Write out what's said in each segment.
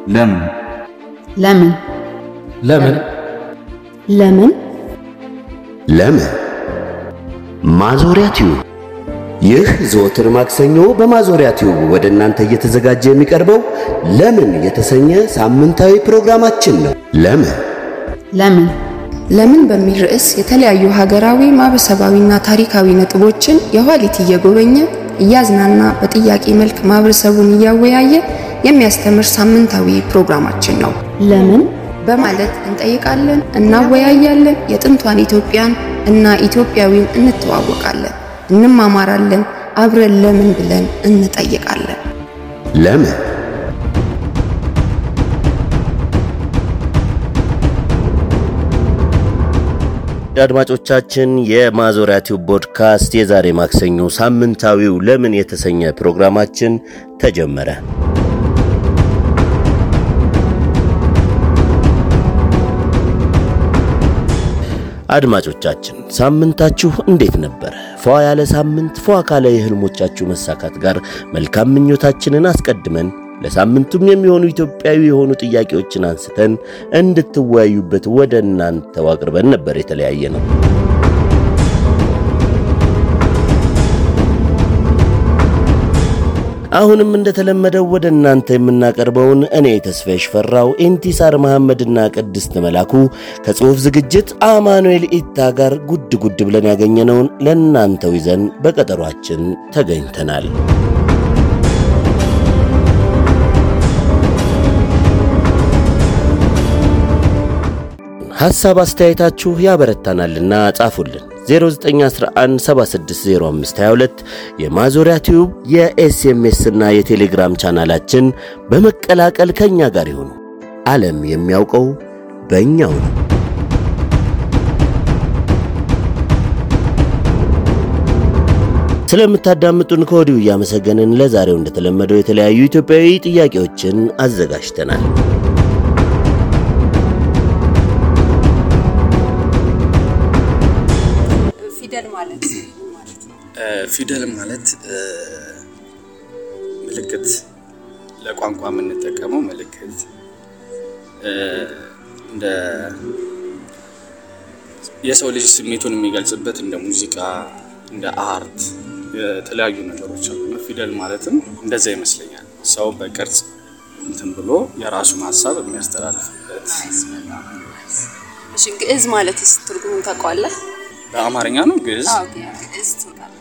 ለምን ለምን ለምን ለምን ለምን ማዞሪያ ቲዩብ ይህ ዘወትር ማክሰኞ በማዞሪያ ቲዩብ ወደ እናንተ እየተዘጋጀ የሚቀርበው ለምን የተሰኘ ሳምንታዊ ፕሮግራማችን ነው። ለምን ለምን ለምን በሚል ርዕስ የተለያዩ ሀገራዊ ማህበረሰባዊና ታሪካዊ ነጥቦችን የኋሊት እየጎበኘ እያዝናና በጥያቄ መልክ ማህበረሰቡን እያወያየ የሚያስተምር ሳምንታዊ ፕሮግራማችን ነው። ለምን በማለት እንጠይቃለን፣ እናወያያለን፣ የጥንቷን ኢትዮጵያን እና ኢትዮጵያዊን እንተዋወቃለን፣ እንማማራለን፣ አብረን ለምን ብለን እንጠይቃለን። ለምን አድማጮቻችን የማዞሪያ ቲዩብ ፖድካስት የዛሬ ማክሰኞ ሳምንታዊው ለምን የተሰኘ ፕሮግራማችን ተጀመረ። አድማጮቻችን ሳምንታችሁ እንዴት ነበረ? ፏ ያለ ሳምንት ፏ ካለ የህልሞቻችሁ መሳካት ጋር መልካም ምኞታችንን አስቀድመን ለሳምንቱም የሚሆኑ ኢትዮጵያዊ የሆኑ ጥያቄዎችን አንስተን እንድትወያዩበት ወደ እናንተው አቅርበን ነበር የተለያየ ነው። አሁንም እንደተለመደው ወደ እናንተ የምናቀርበውን እኔ ተስፋዬ ሽፈራው፣ ኢንቲሳር መሐመድና ቅድስት መላኩ ከጽሑፍ ዝግጅት አማኑኤል ኢታ ጋር ጉድ ጉድ ብለን ያገኘነውን ለእናንተው ይዘን በቀጠሯችን ተገኝተናል። ሐሳብ አስተያየታችሁ ያበረታናልና ጻፉልን። 0911760522 የማዞሪያ ቲዩብ የኤስኤምኤስ እና የቴሌግራም ቻናላችን በመቀላቀል ከእኛ ጋር ይሁኑ። ዓለም የሚያውቀው በእኛው ነው። ስለምታዳምጡን ከወዲሁ እያመሰገንን ለዛሬው እንደተለመደው የተለያዩ ኢትዮጵያዊ ጥያቄዎችን አዘጋጅተናል። ፊደል ማለት ፊደል ማለት ምልክት ለቋንቋ የምንጠቀመው ምልክት እንደ የሰው ልጅ ስሜቱን የሚገልጽበት እንደ ሙዚቃ፣ እንደ አርት የተለያዩ ነገሮች አሉ። ፊደል ማለትም እንደዛ ይመስለኛል። ሰው በቅርጽ እንትን ብሎ የራሱን ሀሳብ የሚያስተላልፍበት። እሺ፣ ግዕዝ ማለትስ ትርጉሙን ታውቀዋለህ? በአማርኛ ነው ግዕዝ። አዎ፣ ግዕዝ ታውቃለህ?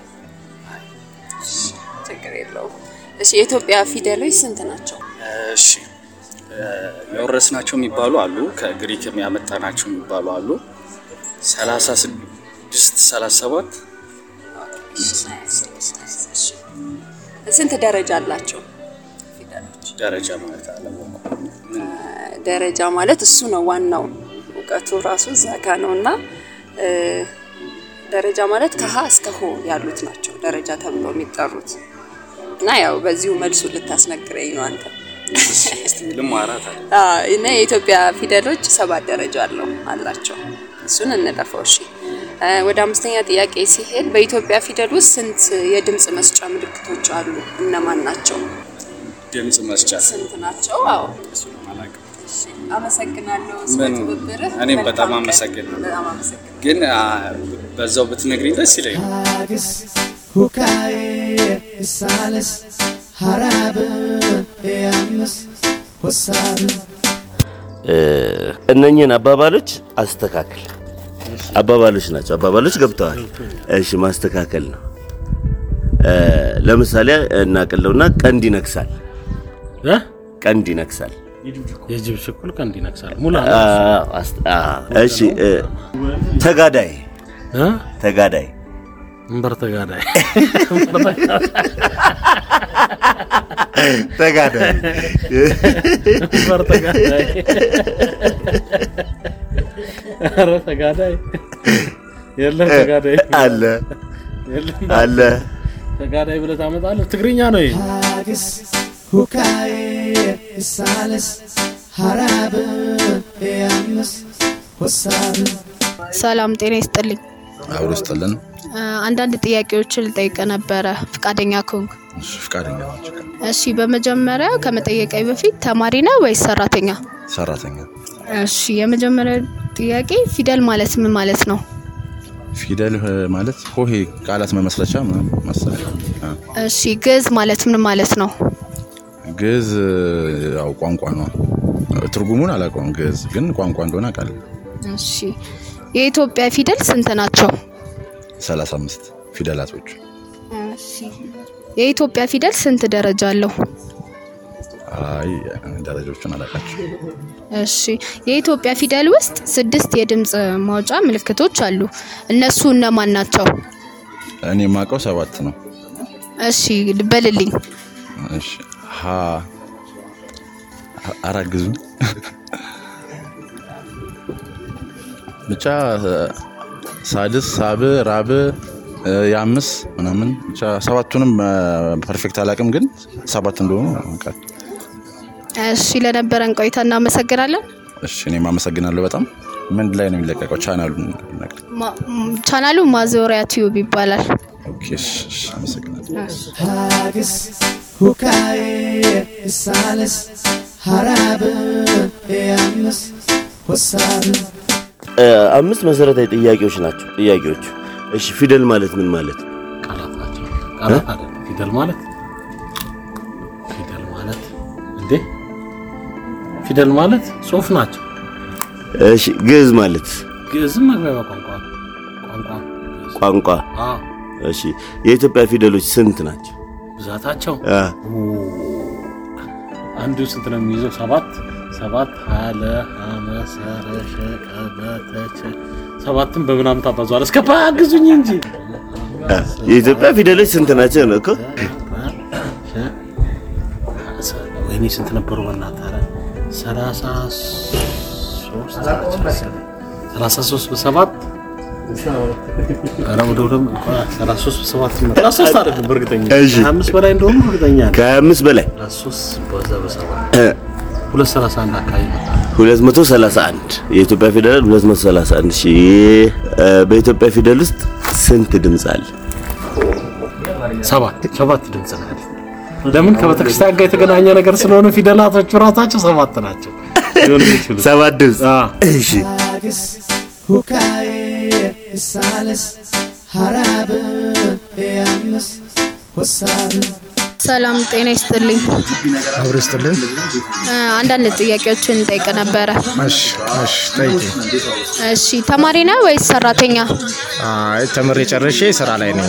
ችግር የለውም። እሺ፣ የኢትዮጵያ ፊደሎች ስንት ናቸው? እሺ የወረስናቸው የሚባሉ አሉ፣ ከግሪክ የሚያመጣናቸው የሚባሉ አሉ። ሰላሳ ስድስት ሰላሳ ሰባት ስንት ደረጃ አላቸው ፊደሎች? ደረጃ ማለት አለማወቁ ምን ደረጃ ማለት እሱ ነው ዋናው እውቀቱ ራሱ እዛ ጋ ነው እና እ፣ ደረጃ ማለት ከሀ እስከ ሆ ያሉት ናቸው ደረጃ ተብለው የሚጠሩት እና ያው በዚሁ መልሱ ልታስነግረኝ ነው አንተ። እስቲ ልማራት አለ አዎ፣ እና የኢትዮጵያ ፊደሎች ሰባት ደረጃ አለው አላቸው። እሱን እንለፈው። እሺ እ፣ ወደ አምስተኛ ጥያቄ ሲሄድ በኢትዮጵያ ፊደል ውስጥ ስንት የድምፅ መስጫ ምልክቶች አሉ? እነማን ናቸው? ድምፅ መስጫ ስንት ናቸው? አዎ እሱን አላውቅም። እሺ፣ አመሰግናለሁ ስለ ምን? ትብብርህ። እኔም መልካም በጣም ቀን። አመሰግናለሁ። በጣም አመሰግናለሁ። ግን አ፣ በዛው ብትነግሪኝ ደስ ይለኛል። Haggis, Hukaye, Isalis, Harab, Yamis, Wasab. እነኝህን አባባሎች አስተካክል። አባባሎች ናቸው። አባባሎች ገብተዋል። እሺ ማስተካከል ነው። እ፣ ለምሳሌ እናቅለውና ቀንድ ይነክሳል። እ? ቀንድ ይነክሳል። የጅብ ሽኩል ቀንድ ይነክሳል። ሙላ አ፣ አስ- አ፣ እሺ እ፣ ተጋዳይ እ? ተጋዳይ እንበር ተጋዳይ ተጋዳይ እንበር ተጋዳይ ኧረ ተጋዳይ የለም ተጋዳይ አለ የለም አለ ተጋዳይ ብለህ ታመጣለህ። ትግርኛ ነው ይሄ። Haggis, Hukaye, Isalis, Harab, Yamis, Wasab. ሰላም ጤና ይስጥልኝ። አብሮ ስጥልን። አ፣ አንዳንድ ጥያቄዎችን ልጠይቅ ነበረ ፍቃደኛ ከሆንክ። እሺ፣ ፈቃደኛ ናቸው። እሺ በመጀመሪያ ከመጠየቃዊ በፊት ተማሪ ነህ ወይስ ሰራተኛ? ሰራተኛ እሺ የመጀመሪያ ጥያቄ ፊደል ማለት ምን ማለት ነው? ፊደል እ፣ ማለት ሆሄ ቃላት መመስረቻ ምናምን መሰለኝ። አ፣ እሺ ግዕዝ ማለት ምን ማለት ነው? ግዕዝ እ፣ ያው ቋንቋ ነው። ትርጉሙን አላውቀውም። ግዕዝ ግን ቋንቋ እንደሆነ አውቃለሁ። እሺ የኢትዮጵያ ፊደል ስንት ናቸው? 35 ፊደላቶች እሺ የኢትዮጵያ ፊደል ስንት ደረጃ አለው? አይ ደረጃዎቹን አላውቃቸው። እሺ የኢትዮጵያ ፊደል ውስጥ ስድስት የድምፅ ማውጫ ምልክቶች አሉ። እነሱ እነማን ናቸው? እኔ የማውቀው ሰባት ነው። እሺ በልልኝ። እሺ ሀ አራግዙ ብቻ እ፣ ሳድስ ሳብ ራብ እ፣ የአምስት ምናምን ብቻ ሰባቱንም እ፣ ፐርፌክት አላውቅም፣ ግን ሰባት እንደሆኑ አውቃለሁ። እሺ ለነበረን ቆይታ እናመሰግናለን። እሺ እኔም አመሰግናለሁ በጣም። ምን ላይ ነው የሚለቀቀው? ቻናሉን ነገር ማ- ም- ቻናሉ ማዞሪያ ቲዩብ ይባላል። ኦኬ። እሺ፣ እሺ፣ አመሰግናለሁ። ሀግስ ሁካዬ እሳልስ ሀራብ ያምስ ወሳብ እ፣ አምስት መሰረታዊ ጥያቄዎች ናቸው ጥያቄዎቹ። እሺ ፊደል ማለት ምን ማለት ነው? ቃላት ናቸው። ቃላት አይደለም። ፊደል ማለት ፊደል ማለት እንዴ ፊደል ማለት ጽሁፍ ናቸው። እሺ ግዕዝ ማለት ግዕዝም መግባቢያ ቋንቋ ነው። ቋንቋ ግዕዝ። ቋንቋ። አዎ እሺ የኢትዮጵያ ፊደሎች ስንት ናቸው? ብዛታቸው አ፣ አንዱ ስንት ነው የሚይዘው? ሰባት ሰባት ሀለ ሀመሰረ ሸቀበተቸ ሰባትም በምናምን ታባዟል። እስከ ባግዙኝ እንጂ አ፣ የኢትዮጵያ ፊደሎች ስንት ናቸው ነው እኮ። ወይኔ ስንት ነበሩ? በእናትህ ኧረ ሰላሳ ሶስት ናቸው መሰለኝ። ሰላሳ ሶስት በሰባት ኧረ ወደ ወደ ሰላሳ ሶስት በሰባት ነው። ሰላሳ ሶስት አይደለም በእርግጠኛ እሺ። ከሀያ አምስት በላይ እንደሆኑ እርግጠኛ ነኝ። ከሀያ አምስት በላይ ሰላሳ ሶስት በዛ በሰባት እ፣ ሁለት ሰላሳ አንድ አካባቢ ይመጣል። 231 የኢትዮጵያ ፊደል 231 እሺ እ፣ በኢትዮጵያ ፊደል ውስጥ ስንት ድምፅ አለ? ሰባት ሰባት ድምፅ ነው ያለው። ለምን ከቤተክርስቲያን ጋር የተገናኘ ነገር ስለሆነ ፊደላቶቹ ራሳቸው ሰባት ናቸው ሊሆኑ የሚችሉት። ሰባት ድምፅ። አዎ። እሺ ሀግስ ሁካዬ እሳልስ ሀራብ ያምስ ወሳብ ሰላም ጤና ይስጥልኝ። አብሮ ይስጥልን። እ፣ አንዳንድ ጥያቄዎችን እንጠይቅ ነበረ። እሺ እሺ፣ ጠይቂ። እሺ ተማሪ ነህ ወይስ ሰራተኛ? አይ ተምሬ ጨርሼ ስራ ላይ ነኝ።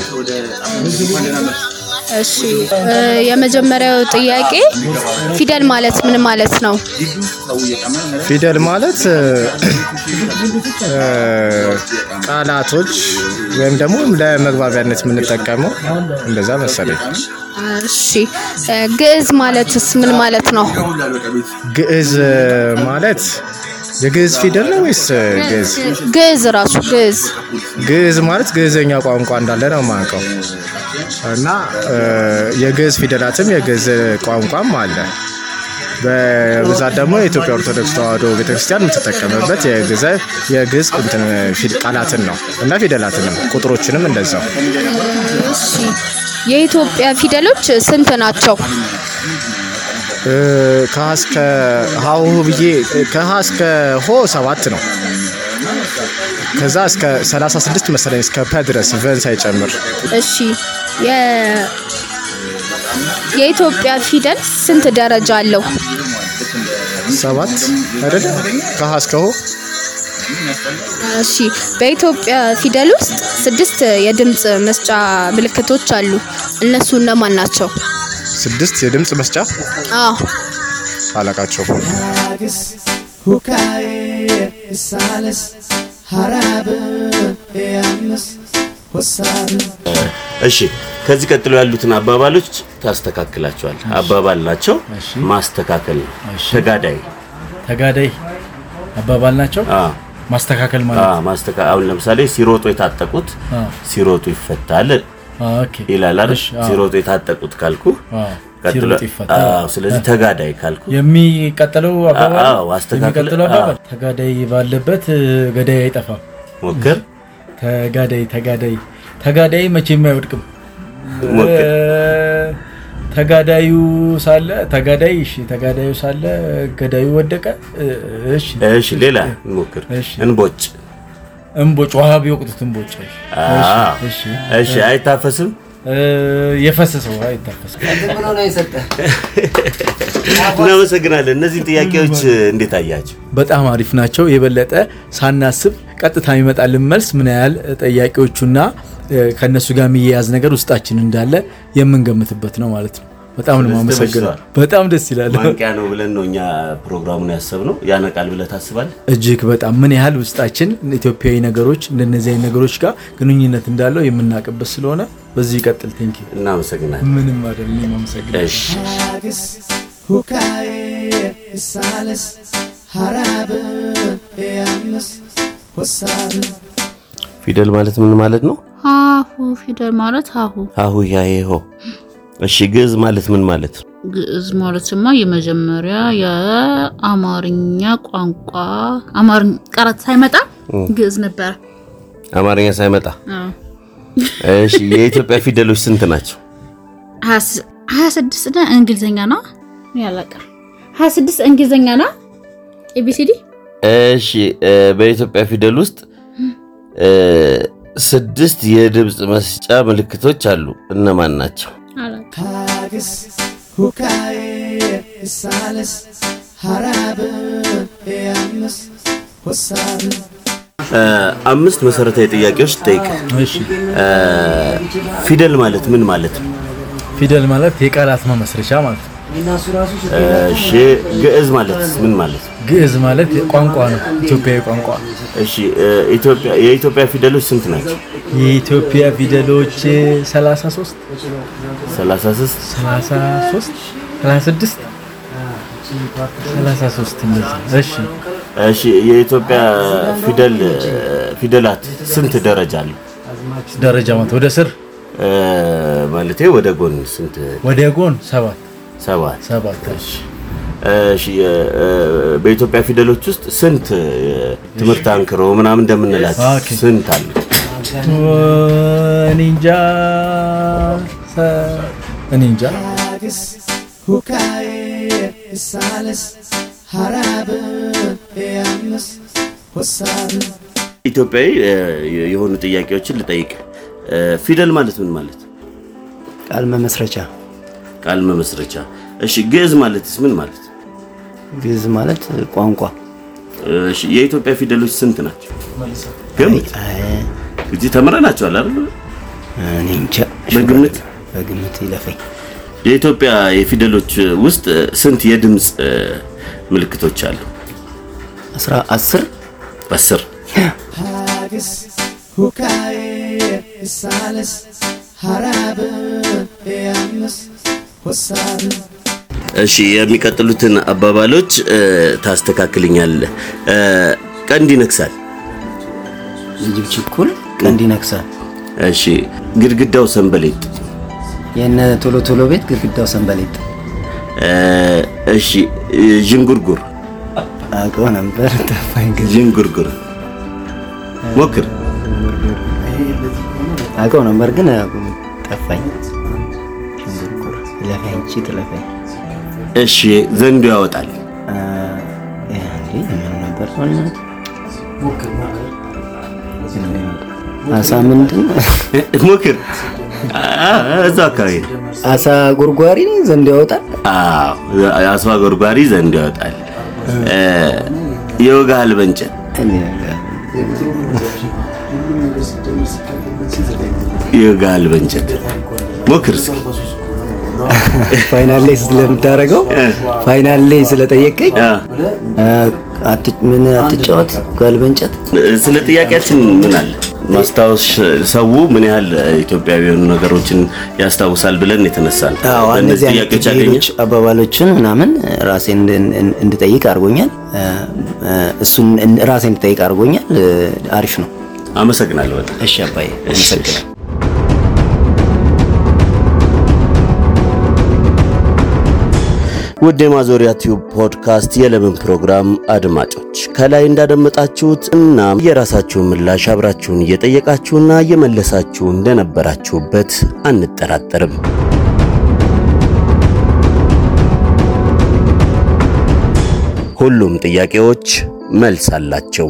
እሺ እ፣ የመጀመሪያው ጥያቄ ፊደል ማለት ምን ማለት ነው? ፊደል ማለት እ፣ እ፣ ቃላቶች ወይም ደግሞ ለመግባቢያነት የምንጠቀመው እንደዛ መሰለኝ። እሺ እ፣ ግዕዝ ማለትስ ምን ማለት ነው? ግዕዝ ማለት የግዕዝ ፊደል ነው ወይስ ግዕዝ? ግዕዝ ራሱ ግዕዝ ግዕዝ ማለት ግዕዘኛ ቋንቋ እንዳለ ነው የማውቀው እና እ፣ የግዕዝ ፊደላትም የግዕዝ ቋንቋም አለ። በብዛት ደግሞ የኢትዮጵያ ኦርቶዶክስ ተዋሕዶ ቤተክርስቲያን የምትጠቀምበት የግዕዝ የግዕዝ እንትን ፊድ- ቃላትን ነው እና ፊደላትንም ቁጥሮችንም እንደዛው። እሺ የኢትዮጵያ ፊደሎች ስንት ናቸው? እ፣ ከሀ እስከ ሀሁ ብዬ ከሀ እስከ ሆ ሰባት ነው። ከዛ እስከ 36 መሰለኝ እስከ ፐ ድረስ ቨን ሳይጨምር እሺ የ የኢትዮጵያ ፊደል ስንት ደረጃ አለው? ሰባት አይደለ? ከሀ እስከ ሆ እሺ በኢትዮጵያ ፊደል ውስጥ ስድስት የድምፅ መስጫ ምልክቶች አሉ። እነሱ እነማን ናቸው? ስድስት የድምፅ መስጫ አዎ አላቃቸው። ሀግስ ሁካዬ እሳልስ ሀራብ ያምስ ወሳብ እሺ ከዚህ ቀጥሎ ያሉትን አባባሎች ታስተካክላቸዋል። አባባል ናቸው፣ ማስተካከል ነው። ተጋዳይ ተጋዳይ አባባል ናቸው። አ ማስተካከል አ ማለት ማስተካ አሁን ለምሳሌ ሲሮጡ የታጠቁት አ ሲሮጡ ይፈታል ኦኬ ይላል አይደል? እሺ፣ አዎ። ሲሮጡ የታጠቁት ካልኩ አዎ፣ ቀጥሎ ሲሮጥ ይፈታል። አዎ፣ ስለዚህ ተጋዳይ ካልኩ የሚቀጥለው አባባል አዎ፣ አስተካክል። የሚቀጥለው አባባል አዎ። ተጋዳይ ባለበት እ፣ ገዳይ አይጠፋም። ሞክር ተጋዳይ ተጋዳይ ተጋዳይ መቼም አይወድቅም። ሞክር። እ፣ ተጋዳዩ ሳለ ተጋዳይ እሺ ተጋዳዩ ሳለ ገዳዩ ወደቀ እሺ እሺ ሌላ እንሞክር እንቦጭ እንቦጭ ውሃ ቢወቅጡት እንቦጭ እሺ እሺ አይታፈስም የፈሰሰው ውሃ አይታፈስም እናመሰግናለን እነዚህን ጥያቄዎች እንዴት አያቸው በጣም አሪፍ ናቸው የበለጠ ሳናስብ ቀጥታ የሚመጣልን መልስ ምን ያህል ጠያቂዎቹና ከእነሱ ጋር የሚያያዝ ነገር ውስጣችን እንዳለ የምንገምትበት ነው ማለት ነው በጣም ነው ማመሰግነው በጣም ደስ ይላል ማንቂያ ነው ብለን ነው እኛ ፕሮግራሙን ያሰብነው ያነቃል ብለህ ታስባለህ እጅግ በጣም ምን ያህል ውስጣችን ኢትዮጵያዊ ነገሮች እንደነዚህ አይነት ነገሮች ጋር ግንኙነት እንዳለው የምናውቅበት ስለሆነ በዚህ ይቀጥል ቴንኪ እናመሰግናለን ምንም አይደል እኔም አመሰግናለሁ ሀግስ ሁካዬ እሳለስ ሀራብ ያምስ ወሳብ ፊደል ማለት ምን ማለት ነው ሀሁ ፊደል ማለት ሀሁ ሀሁ ያሄሆ እሺ ግዕዝ ማለት ምን ማለት ነው ግዕዝ ማለትማ የመጀመሪያ የአማርኛ ቋንቋ አማርኛ ቃላት ሳይመጣ ግዕዝ ነበረ አማርኛ ሳይመጣ እሺ የኢትዮጵያ ፊደሎች ስንት ናቸው ሀያ ስድስት ና እንግሊዝኛ ነው ያለቀ ሀያ ስድስት እንግሊዝኛ ና ኤቢሲዲ እሺ በኢትዮጵያ ፊደል ውስጥ ስድስት የድምፅ መስጫ ምልክቶች አሉ እነማን ናቸው ሀግስ ሁካዬ እሳለስ ሀራብ ያምስ ወሳብ አምስት መሰረታዊ ጥያቄዎች ጠይቅ ፊደል ማለት ምን ማለት ነው ፊደል ማለት የቃላት መመስረቻ ማለት ነው እሺ ግዕዝ ማለት ምን ማለት ነው ግዕዝ ማለት ቋንቋ ነው ኢትዮጵያዊ ቋንቋ እሺ ኢትዮጵያ የኢትዮጵያ ፊደሎች ስንት ናቸው የኢትዮጵያ ፊደሎች 33 33 33 36 33 እንደዚህ እሺ እሺ የኢትዮጵያ ፊደል ፊደላት ስንት ደረጃ አለው ደረጃ ማለት ወደ ስር ማለቴ ወደ ጎን ስንት ወደ ጎን ሰባት ሰባት ሰባት እሺ እሺ በኢትዮጵያ ፊደሎች ውስጥ ስንት ትምህርት አንክሮ ምናምን እንደምንላት ስንት አለ እኔ እንጃ እኔ እንጃ ሀግስ ሁካዬ እሳለስ ሀራብ ያምስ ወሳብ ኢትዮጵያዊ የሆኑ ጥያቄዎችን ልጠይቅ ፊደል ማለት ምን ማለት ቃል መመስረቻ ቃል መመስረቻ እሺ ግዕዝ ማለትስ ምን ማለት ግዕዝ ማለት ቋንቋ እሺ የኢትዮጵያ ፊደሎች ስንት ናቸው ግምት እዚህ ተምረናቸዋል አይደል እኔ እንጃ በግምት በግምት ይለፈኝ የኢትዮጵያ የፊደሎች ውስጥ ስንት የድምፅ ምልክቶች አሉ አስራ አስር አስር ሀግስ ሁካዬ እሳለስ ሀራብ ያምስ ወሳብ እሺ የሚቀጥሉትን አባባሎች ታስተካክልኛለህ ቀንድ ይነክሳል ዝጅብ ችኩል ቀንድ ይነክሳል እሺ ግድግዳው ሰንበሌጥ የነ ቶሎ ቶሎ ቤት ግድግዳው ሰንበሌጥ እሺ ዥንጉርጉር አውቀው ነበር ጠፋኝ ግን ዥንጉርጉር ሞክር አውቀው ነበር ግን ጠፋኝ ይለፈኝ እንጂ ትለፈኝ እሺ ዘንዶ ያወጣል ምን ነበር አሳ ምንድን ሞክር እዛ አካባቢ ነው አሳ ጎርጓሪ ዘንድ ያወጣል አሳ ጎርጓሪ ዘንድ ያወጣል ይወጋሃል በእንጨት ይወጋሃል በእንጨት ሞክር እስኪ ፋይናል ላይ ስለምታደርገው ፋይናል ላይ ስለጠየቀኝ ምን አትጫወት ጋል በእንጨት ስለ ጥያቄያችን ምን አለ ማስታወስ ሰው ምን ያህል ኢትዮጵያዊ የሆኑ ነገሮችን ያስታውሳል ብለን የተነሳ ነው። እነዚህ አይነት ሌሎች አባባሎችን ምናምን ራሴን እንድጠይቅ አድርጎኛል። እሱን ራሴን እንድጠይቅ አድርጎኛል። አሪፍ ነው። አመሰግናለሁ። እሺ አባዬ አመሰግናለሁ። ውድ የማዞሪያ ቲዩብ ፖድካስት የለምን ፕሮግራም አድማጮች ከላይ እንዳደመጣችሁት እናም የራሳችሁን ምላሽ አብራችሁን እየጠየቃችሁና እየመለሳችሁ እንደነበራችሁበት አንጠራጠርም። ሁሉም ጥያቄዎች መልስ አላቸው።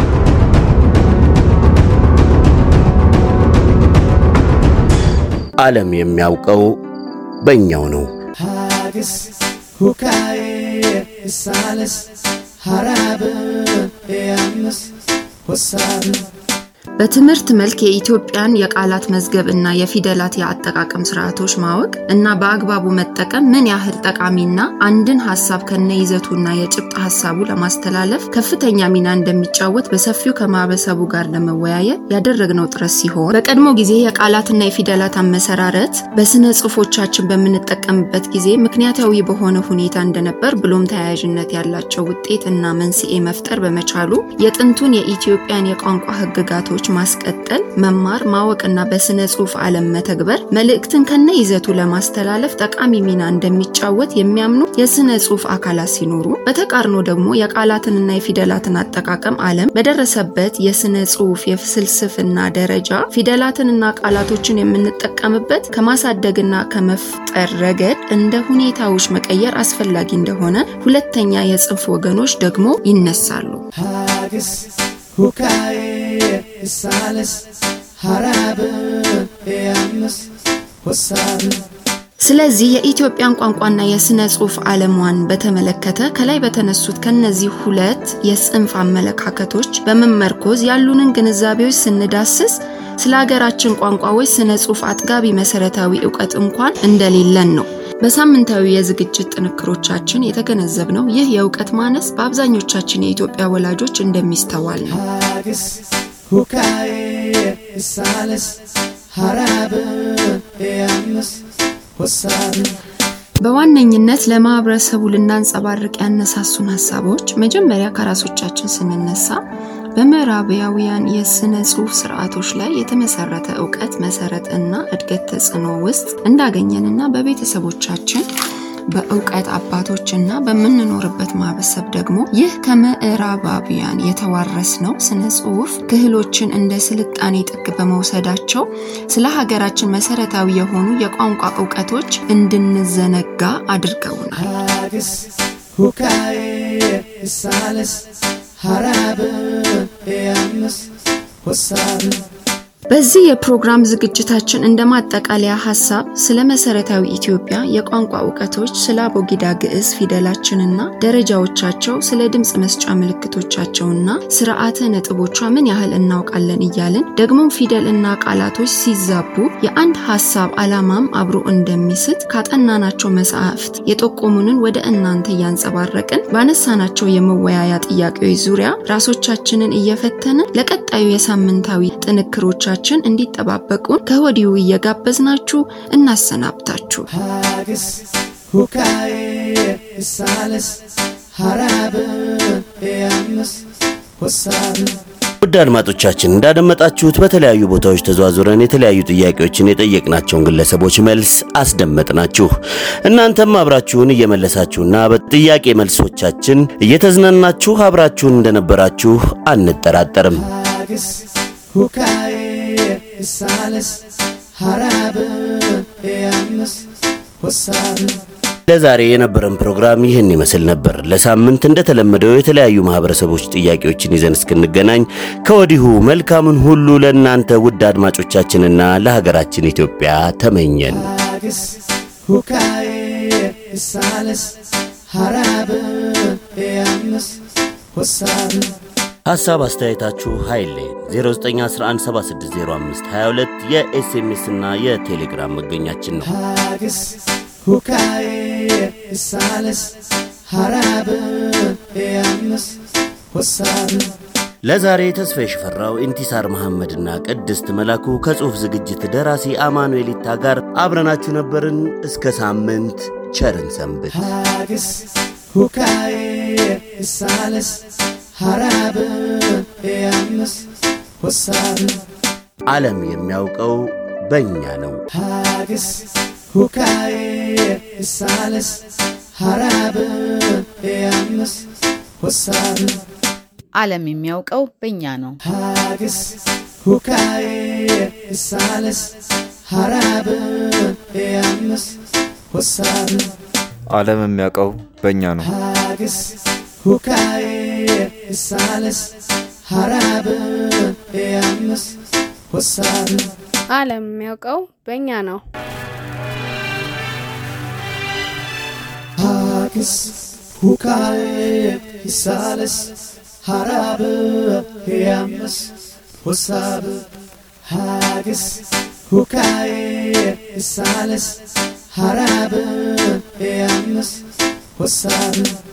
ዓለም የሚያውቀው በእኛው ነው። ሀግስ ሁካዬ እሳለስ ሀራብ ያምስ ወሳብ በትምህርት መልክ የኢትዮጵያን የቃላት መዝገብ እና የፊደላት የአጠቃቀም ስርዓቶች ማወቅ እና በአግባቡ መጠቀም ምን ያህል ጠቃሚና አንድን ሀሳብ ከነ ይዘቱና የጭብጥ ሀሳቡ ለማስተላለፍ ከፍተኛ ሚና እንደሚጫወት በሰፊው ከማህበረሰቡ ጋር ለመወያየት ያደረግነው ጥረት ሲሆን በቀድሞ ጊዜ የቃላትና የፊደላት አመሰራረት በስነ ጽሁፎቻችን በምንጠቀምበት ጊዜ ምክንያታዊ በሆነ ሁኔታ እንደነበር ብሎም ተያያዥነት ያላቸው ውጤት እና መንስኤ መፍጠር በመቻሉ የጥንቱን የኢትዮጵያን የቋንቋ ህግጋቶች ማስቀጠል፣ መማር፣ ማወቅና በስነ ጽሁፍ ዓለም መተግበር መልእክትን ከነ ይዘቱ ለማስተላለፍ ጠቃሚ ሚና እንደሚጫወት የሚያምኑ የስነ ጽሁፍ አካላት ሲኖሩ፣ በተቃርኖ ደግሞ የቃላትንና የፊደላትን አጠቃቀም ዓለም በደረሰበት የስነ ጽሁፍ የፍልስፍና ደረጃ ፊደላትንና ቃላቶችን የምንጠቀምበት ከማሳደግና ከመፍጠር ረገድ እንደ ሁኔታዎች መቀየር አስፈላጊ እንደሆነ ሁለተኛ የጽንፍ ወገኖች ደግሞ ይነሳሉ። ሀግስ ሁካዬ እሳለስ ሀራብ ያምስ ወሳብ ስለዚህ የኢትዮጵያን ቋንቋና የስነ ጽሁፍ ዓለሟን በተመለከተ ከላይ በተነሱት ከነዚህ ሁለት የጽንፍ አመለካከቶች በመመርኮዝ ያሉንን ግንዛቤዎች ስንዳስስ ስለ ሀገራችን ቋንቋዎች ስነ ጽሁፍ አጥጋቢ መሰረታዊ እውቀት እንኳን እንደሌለን ነው። በሳምንታዊ የዝግጅት ጥንክሮቻችን የተገነዘብነው ይህ የእውቀት ማነስ በአብዛኞቻችን የኢትዮጵያ ወላጆች እንደሚስተዋል ነው። ሀግስ ሁካዬ እሳለስ ሀራብ ያምስ ወሳብ በዋነኝነት ለማህበረሰቡ ልናንጸባርቅ ያነሳሱን ሀሳቦች መጀመሪያ ከራሶቻችን ስንነሳ በምዕራባውያን የስነ ጽሁፍ ስርዓቶች ላይ የተመሰረተ እውቀት መሰረት እና እድገት ተጽዕኖ ውስጥ እንዳገኘንና በቤተሰቦቻችን በእውቀት አባቶችና በምንኖርበት ማህበረሰብ ደግሞ ይህ ከምዕራባውያን የተዋረስነው ስነ ጽሁፍ ክህሎችን እንደ ስልጣኔ ጥግ በመውሰዳቸው ስለ ሀገራችን መሰረታዊ የሆኑ የቋንቋ እውቀቶች እንድንዘነጋ አድርገውናል። ሀግስ ሁካዬ እሳለስ ሀራብ ያምስ ወሳብ በዚህ የፕሮግራም ዝግጅታችን እንደ ማጠቃለያ ሀሳብ ስለ መሰረታዊ ኢትዮጵያ የቋንቋ እውቀቶች፣ ስለ አቦጊዳ ግዕዝ ፊደላችንና ደረጃዎቻቸው፣ ስለ ድምፅ መስጫ ምልክቶቻቸውና ስርዓተ ነጥቦቿ ምን ያህል እናውቃለን እያልን ደግሞም ፊደል እና ቃላቶች ሲዛቡ የአንድ ሀሳብ አላማም አብሮ እንደሚስት ካጠናናቸው መጽሐፍት የጠቆሙንን ወደ እናንተ እያንጸባረቅን ባነሳናቸው የመወያያ ጥያቄዎች ዙሪያ ራሶቻችንን እየፈተንን ለቀጣዩ የሳምንታዊ ጥንክሮቻችን ችን እንዲጠባበቁን ከወዲሁ እየጋበዝናችሁ እናሰናብታችሁ። ሀግስ ሁካዬ እሳለስ ሀራብ ያምስ ወሳብ ውድ አድማጮቻችን እንዳደመጣችሁት በተለያዩ ቦታዎች ተዘዋዙረን የተለያዩ ጥያቄዎችን የጠየቅናቸውን ግለሰቦች መልስ አስደመጥናችሁ። እናንተም አብራችሁን እየመለሳችሁና በጥያቄ መልሶቻችን እየተዝናናችሁ አብራችሁን እንደነበራችሁ አንጠራጠርም። ሀግስ ሁካዬ እሳለስ ሀራብ ያምስ ወሳብ ለዛሬ የነበረን ፕሮግራም ይህን ይመስል ነበር። ለሳምንት እንደተለመደው የተለያዩ ማህበረሰቦች ጥያቄዎችን ይዘን እስክንገናኝ ከወዲሁ መልካምን ሁሉ ለእናንተ ውድ አድማጮቻችንና ለሀገራችን ኢትዮጵያ ተመኘን። ሀግስ ሁካዬ እሳለስ ሀራብ ያምስ ወሳብ ሐሳብ አስተያየታችሁ ኃይሌ 0911760522 የኤስኤምኤስ እና የቴሌግራም መገኛችን ነው። ሀግስ ሁካዬ እሳለስ ሀራብ ያምስ ወሳብ ለዛሬ ተስፋ የሽፈራው ኢንቲሳር መሐመድና ቅድስት መላኩ ከጽሑፍ ዝግጅት ደራሲ አማኑኤል ይታ ጋር አብረናችሁ ነበርን። እስከ ሳምንት ቸርን ሰንብት። ሀግስ ሁካዬ እሳለስ ሀራብ ያምስ ወሳብ ዓለም የሚያውቀው በእኛ ነው። ሀግስ ሁካዬ እሳለስ ሀራብ ያምስ ወሳብ ዓለም የሚያውቀው በእኛ ነው። ሀግስ ሁካዬ እሳለስ ሀራብ ያምስ ወሳብ ዓለም የሚያውቀው በእኛ ነው። ሀግስ ሁካዬ እሳለስ ሀራብ ያምስ ወሳብ ዓለም የሚያውቀው በእኛ ነው። ሀክስ ሁካዬ ይሳለስ ሀራብ ያምስ ወሳብ ሀግስ ሁካዬ ይሳለስ ሀራብ ያምስ ወሳብ